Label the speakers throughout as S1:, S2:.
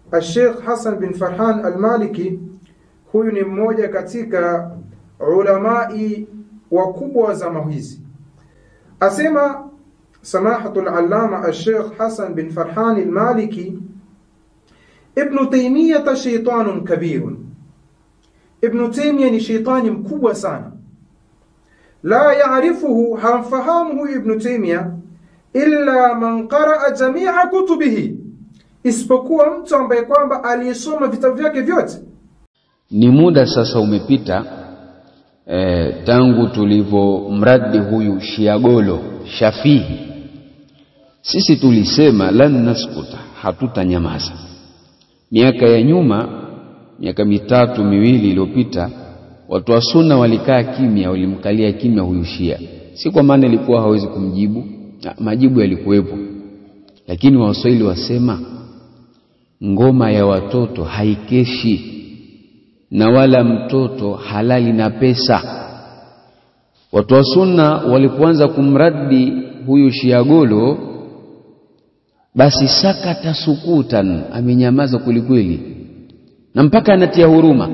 S1: Sheikh Hassan bin Farhan al-Maliki huyu ni mmoja katika ulamai wakubwa wa zama hizi asema samahatul allama Sheikh Hassan bin Farhan al-Maliki Ibn Taymiyyah shaytanun kabirun Ibn Taymiyyah ni shaytani mkubwa sana la yaarifuhu hamfahamu huyu Ibn Taymiyyah illa man qaraa jamia kutubihi isipokuwa mtu ambaye kwamba aliyesoma vitabu vyake vyote
S2: Ni muda sasa umepita e, tangu tulivyomradi huyu Shiagolo Shafihi. Sisi tulisema lan naskuta, hatutanyamaza. Miaka ya nyuma, miaka mitatu miwili iliyopita, watu wa sunna walikaa kimya, walimkalia kimya huyu Shia, si kwa maana ilikuwa hawezi kumjibu, na majibu yalikuwepo, lakini Waswahili wasema ngoma ya watoto haikeshi na wala mtoto halali na pesa. Watu wa sunna walipoanza kumradi huyu Shiagolo, basi sakata sukutan, amenyamaza kwelikweli, na mpaka anatia huruma.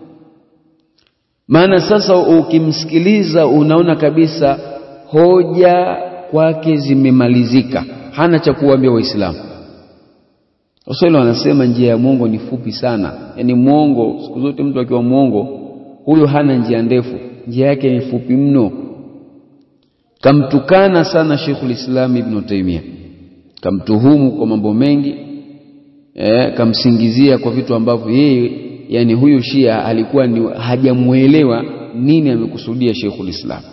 S2: Maana sasa ukimsikiliza unaona kabisa hoja kwake zimemalizika, hana cha kuwaambia Waislamu. Waswahili wanasema njia ya mwongo ni fupi sana, yaani mwongo, siku zote mtu akiwa mwongo huyo hana njia ndefu, njia yake ni fupi mno. Kamtukana sana Sheikhul Islam Ibn Taymiyyah, kamtuhumu kwa mambo mengi eh, kamsingizia kwa vitu ambavyo yeye, yani huyu Shia alikuwa ni hajamuelewa nini amekusudia Sheikhul Islam.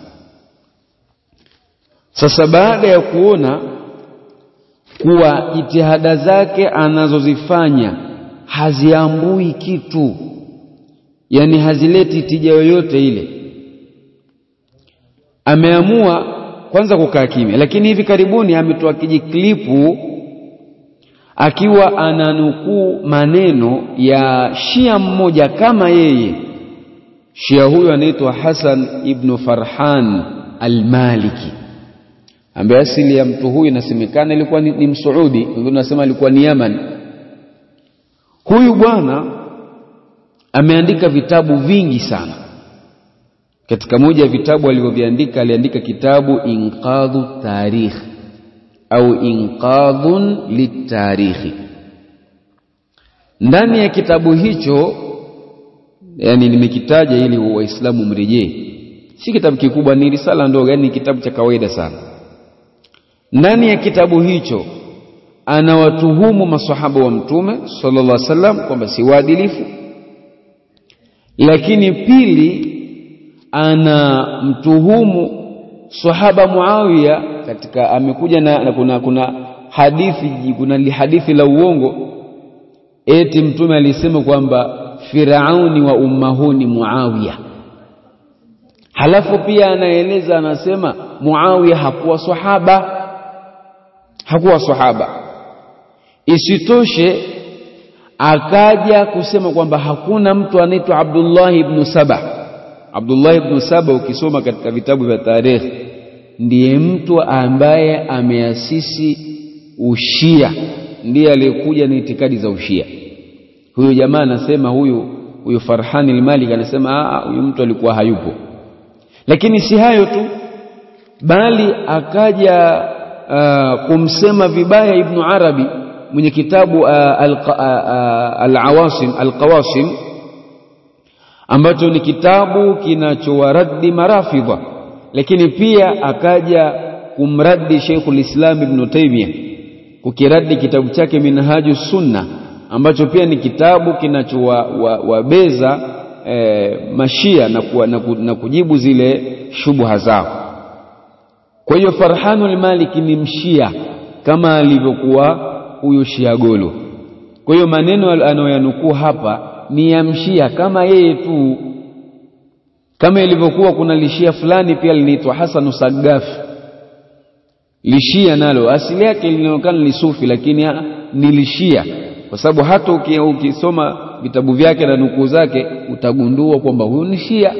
S2: Sasa baada ya kuona kuwa jitihada zake anazozifanya haziambui kitu, yani hazileti tija yoyote ile, ameamua kwanza kukaa kimya. Lakini hivi karibuni ametoa kijiklipu akiwa ananukuu maneno ya Shia mmoja kama yeye. Shia huyo anaitwa Hasan ibnu Farhan al-Maliki ambaye asili ya mtu huyu inasemekana ilikuwa ni, ni Msuudi, wengine wanasema alikuwa ni Yaman. Huyu bwana ameandika vitabu vingi sana. Katika moja ya vitabu alivyoviandika, aliandika kitabu Inqadhu Tarikh au Inqadhun Litarikhi. Ndani ya kitabu hicho, yani nimekitaja ili Waislamu mrejee, si kitabu kikubwa, ni risala ndogo, yani ni kitabu cha kawaida sana ndani ya kitabu hicho anawatuhumu masahaba wa mtume sallallahu alaihi wasallam kwamba si waadilifu, lakini pili anamtuhumu sahaba Muawiya katika amekuja na, na kuna, kuna hadithi kuna hadithi la uongo eti mtume alisema kwamba Firauni wa ummahuni Muawiya. Halafu pia anaeleza anasema Muawiya hakuwa sahaba hakuwa sahaba. Isitoshe akaja kusema kwamba hakuna mtu anaitwa Abdullah ibn Saba. Abdullah ibn Saba ukisoma katika vitabu vya tarikhi ndiye mtu ambaye ameasisi ushia, ndiye aliyekuja na itikadi za ushia. Huyu jamaa anasema huyu huyu Farhani al-Malik anasema huyu mtu alikuwa hayupo. Lakini si hayo tu, bali akaja Uh, kumsema vibaya Ibnu Arabi mwenye kitabu uh, Al-Awasim uh, Al-Qawasim ambacho ni kitabu kinachowaradi marafidha, lakini pia akaja kumradi Sheikhul Islam Ibn Taymiyyah kukiradi kitabu chake Minhaju Sunna ambacho pia ni kitabu kinachowabeza wa, eh, mashia na, kuwa, na, ku, na kujibu zile shubha zao. Kwa hiyo Farhanul Maliki ni mshia kama alivyokuwa huyu Shiagolo. Kwa hiyo maneno anayoyanukuu hapa ni ya mshia kama yeye tu, kama ilivyokuwa kuna lishia fulani pia linaitwa Hasanu Sagaf. Lishia nalo asili yake linaonekana ni sufi, lakini ni lishia, kwa sababu hata ukisoma vitabu vyake na nukuu zake utagundua kwamba huyu ni shia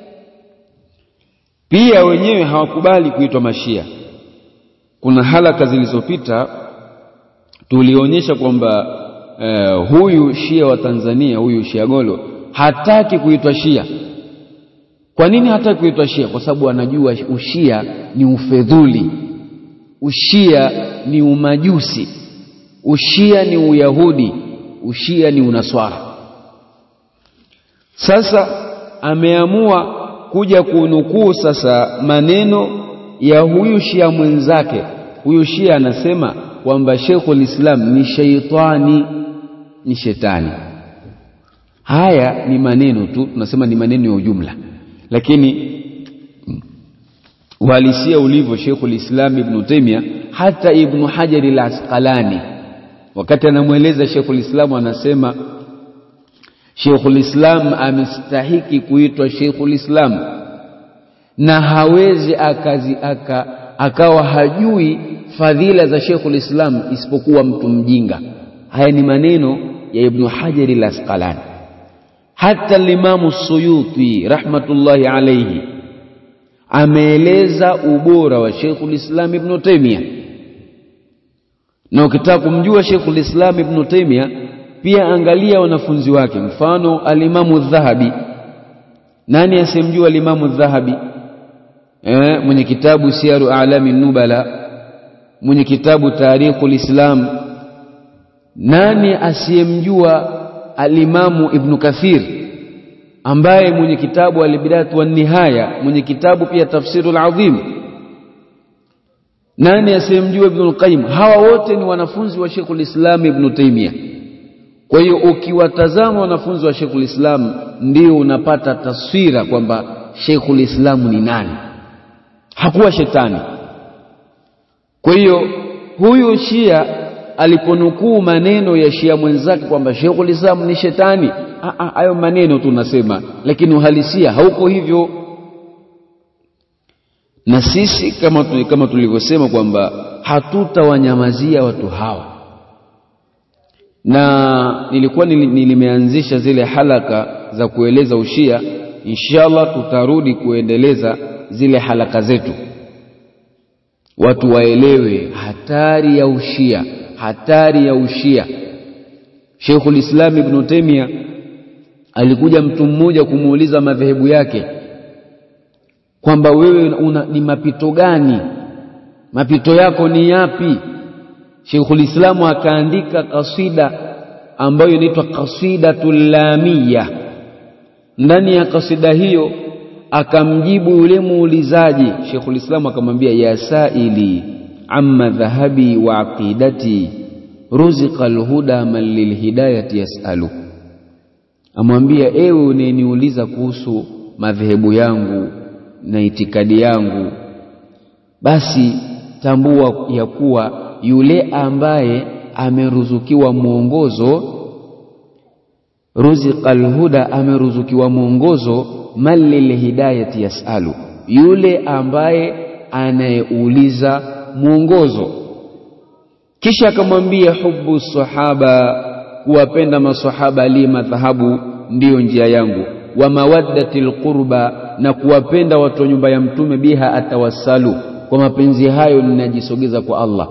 S2: pia wenyewe hawakubali kuitwa mashia. Kuna halaka zilizopita tulionyesha kwamba uh, huyu Shia wa Tanzania huyu Shia Golo hataki kuitwa Shia. Kwa nini hataki kuitwa Shia? Kwa sababu anajua ushia ni ufedhuli, ushia ni umajusi, ushia ni uyahudi, ushia ni unaswara. Sasa ameamua kuja kunukuu sasa maneno ya huyu Shia mwenzake. Huyu Shia anasema kwamba Sheikhul Islam ni sheitani, ni shetani. Haya ni maneno tu, tunasema ni maneno ya ujumla, lakini uhalisia ulivyo, Sheikhul Islam Ibn Taymiyyah, hata Ibn Hajar al-Asqalani wakati anamweleza Sheikhul Islam anasema Sheikhul Islam amestahiki kuitwa Sheikhul Islam na hawezi akazi aka, akawa hajui fadhila za Sheikhul Islam isipokuwa mtu mjinga. Haya ni maneno ya Ibn Hajar al-Asqalani. Hata Limamu Suyuti rahmatullahi alayhi ameeleza ubora wa Sheikhul Islam Ibn Taymiyyah, na ukitaka kumjua Sheikhul Islam Ibn Taymiyyah pia angalia wanafunzi wake, mfano Alimamu Dhahabi. Nani asemjua Alimamu Dhahabi? Eh, mwenye kitabu Siyaru A'lami Nubala, mwenye kitabu Tarikhul Islam. Nani asiyemjua Alimamu Ibnu Kathir ambaye mwenye kitabu Albidayatu wan Nihaya, mwenye kitabu pia Tafsirul Azim. Nani asiyemjua Ibnul Qayyim? Hawa wote ni wanafunzi wa Sheikhul Islam Ibnu Taymiyyah. Kwa hiyo ukiwatazama wanafunzi wa Sheikhul Islam ndio unapata taswira kwamba Sheikhul Islam ni nani. Hakuwa shetani. Kwa hiyo huyu Shia aliponukuu maneno ya Shia mwenzake kwamba Sheikhul Islam ni shetani, hayo maneno tunasema, lakini uhalisia hauko hivyo. Na sisi kama, kama tulivyosema kwamba hatutawanyamazia watu hawa na nilikuwa nilimeanzisha zile halaka za kueleza ushia. Inshallah tutarudi kuendeleza zile halaka zetu, watu waelewe hatari ya ushia, hatari ya ushia. Sheikhul Islam Ibn Taymiyyah alikuja mtu mmoja kumuuliza madhehebu yake kwamba wewe una, ni mapito gani? Mapito yako ni yapi? Sheikhul Islamu akaandika kasida ambayo inaitwa Qasidatul Lamia. Ndani ya kasida hiyo akamjibu yule muulizaji. Sheikhul Islamu akamwambia, ya saili amma dhahabi wa aqidati ruziqa alhuda man lilhidayati yasalu, amwambia ewe uneniuliza kuhusu madhehebu yangu na itikadi yangu, basi tambua ya kuwa yule ambaye ameruzukiwa mwongozo, ruziqal huda, ameruzukiwa mwongozo, man lilhidayati yasalu, yule ambaye anayeuliza mwongozo. Kisha akamwambia hubu sahaba, kuwapenda masahaba, li madhhabu, ndiyo njia yangu, wa mawaddati lqurba, na kuwapenda watu wa nyumba ya Mtume, biha atawassalu, kwa mapenzi hayo ninajisogeza kwa Allah.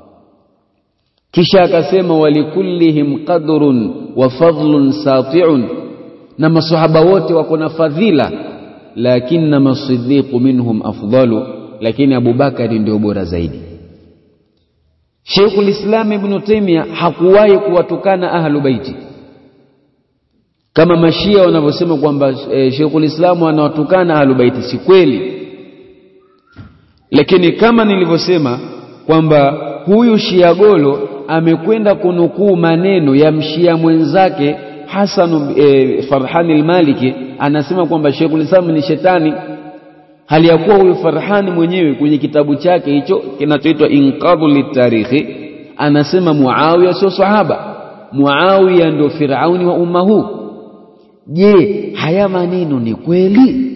S2: Kisha akasema walikullihim qadrun wa fadlun sati'un, na masahaba wote wako na fadhila, lakinnama siddiqu minhum afdalu, lakini Abubakari ndio bora zaidi. Sheikhul Islam Ibn Taymiyyah hakuwahi kuwatukana ahlu baiti kama mashia wanavyosema kwamba e, Sheikhul Islam anawatukana ahlu baiti. Si kweli, lakini kama nilivyosema kwamba huyu Shia Golo amekwenda kunukuu maneno ya mshia mwenzake Hasan e, Farhani al-Maliki anasema kwamba Sheikhul Islam ni shetani, hali ya kuwa huyu Farhani mwenyewe kwenye kitabu chake hicho kinachoitwa Inqadhu litarikhi anasema Muawiya sio sahaba, Muawiya ndio Firauni wa umma huu. Je, haya maneno ni kweli?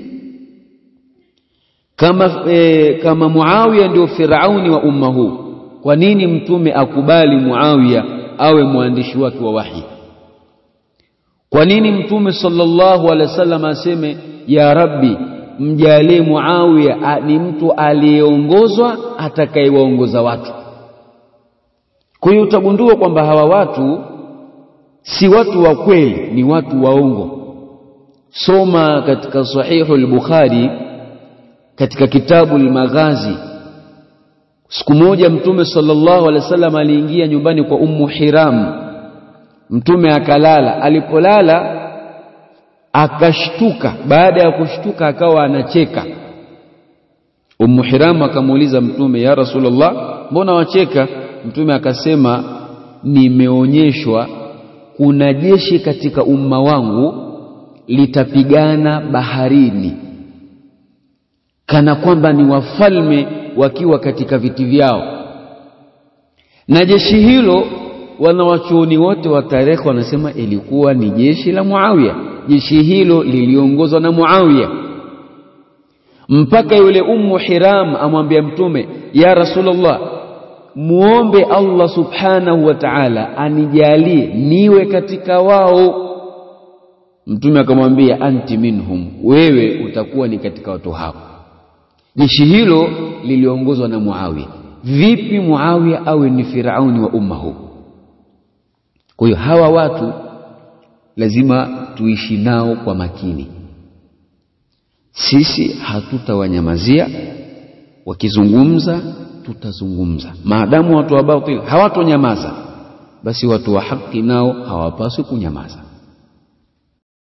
S2: Kama, e, kama Muawiya ndio Firauni wa umma huu kwa nini mtume akubali Muawiya awe mwandishi wake wa wahi? Kwa nini mtume sallallahu alaihi wasallam aseme ya Rabbi, mjalie Muawiya ni mtu aliyeongozwa atakayewaongoza watu? Kwa hiyo utagundua kwamba hawa watu si watu wa kweli ni watu waongo soma katika sahihu al-bukhari katika kitabu al-maghazi siku moja mtume sallallahu alaihi wasallam aliingia nyumbani kwa ummu hiram mtume akalala alipolala akashtuka baada ya kushtuka akawa anacheka ummu hiram akamuuliza mtume ya rasulullah mbona wacheka mtume akasema nimeonyeshwa kuna jeshi katika umma wangu litapigana baharini kana kwamba ni wafalme wakiwa katika viti vyao na jeshi hilo wanawachuoni wote wa tarehe wanasema ilikuwa ni jeshi la Muawiya jeshi hilo liliongozwa na Muawiya mpaka yule ummu Hiram amwambia mtume ya Rasulullah muombe Allah subhanahu wa ta'ala anijalie niwe katika wao mtume akamwambia anti minhum wewe utakuwa ni katika watu hao jeshi hilo liliongozwa na Muawiya vipi Muawiya awe ni Firauni wa umma huu kwa hiyo hawa watu lazima tuishi nao kwa makini sisi hatutawanyamazia wakizungumza tutazungumza maadamu watu wa batil hawatonyamaza basi watu wa haki nao hawapaswi kunyamaza